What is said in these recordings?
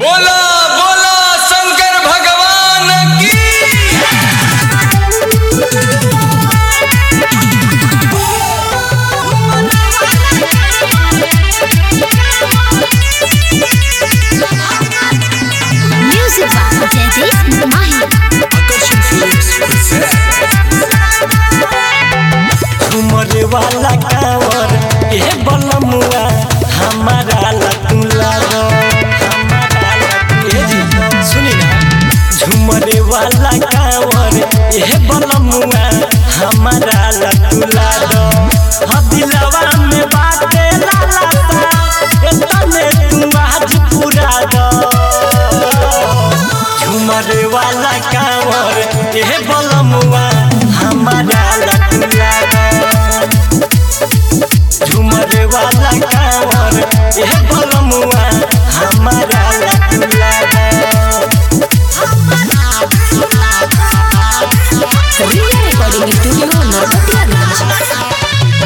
बोला बोला शंकर भगवान की Music by Jaideep Mahi. झुमरे वाला कांवर ए बलमुआ हमारा लतुला रो हमारा लतुला जी सुनी ना झुमरे वाला कांवर ए बलमुआ हमारा लतुला रो हदिलवा में बाटे लाला सा एतने तू आज पूरा दो झुमरे वाला कांवर ए बलमुआ हमारा लतुला रो झुमरे वाला कांवर ए बलमुआ हमारा लतुला रो Ria Recording Studio, Narkotia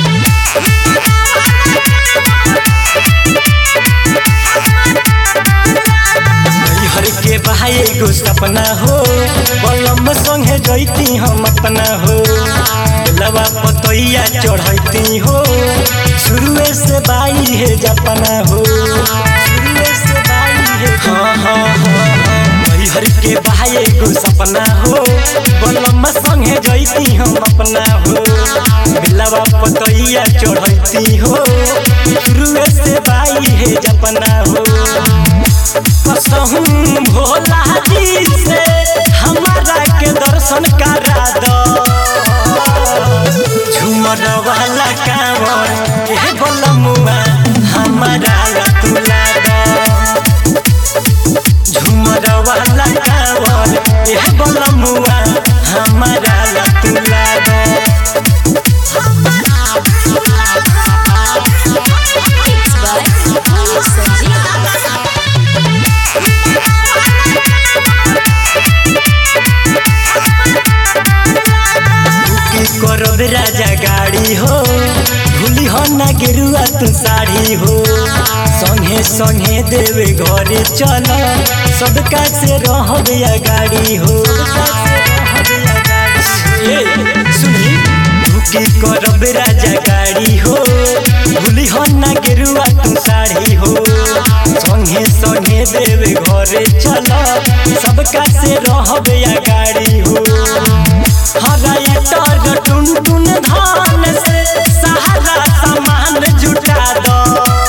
हर के भाई एगो सपना हो बलम संगे जैती हम अपना हो लवा पतैया चढ़ैती हो शुरुए से बाई है जपना हो शुरुए से बाई है हाँ हाँ हाँ हाँ हर के भाई एगो सपना हो बलम संगे जैती हम अपना हो लवा पतैया चढ़ैती हो शुरुए से बाई है जपना हो कसहूं भोला जी से हमारा के दर्शन करा दो झूमर वाला कांवर ए बलमुआ हमारा लतुला दो झूमर वाला कांवर ए बलमुआ हमारा लतुला दो Mixed by Pulu Sanjeev. की करब राजा गाड़ी हो भूली हो ना गेरुआ तू साड़ी हो संगे संगे देवे घरे चल सबका से रहब या गाड़ी हो ए, सुनी की करब राजा गाड़ी हो भूली हो ना गेरुआ तू साड़ी हो संगे संगे देवे घरे चल सबका से रहब या गाड़ी हो हराइटर टुन टुन धान से सहारा सामान जुटा दो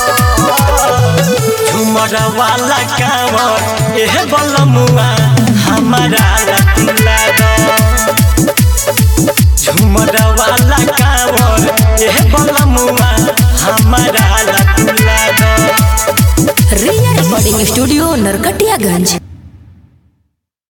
झुमर वाला कांवर एह बलमुआ हमारा लतुला दो झुमर वाला कांवर एह बलमुआ हमारा लतुला दो Ria Recording Studio, Narkatiaganj.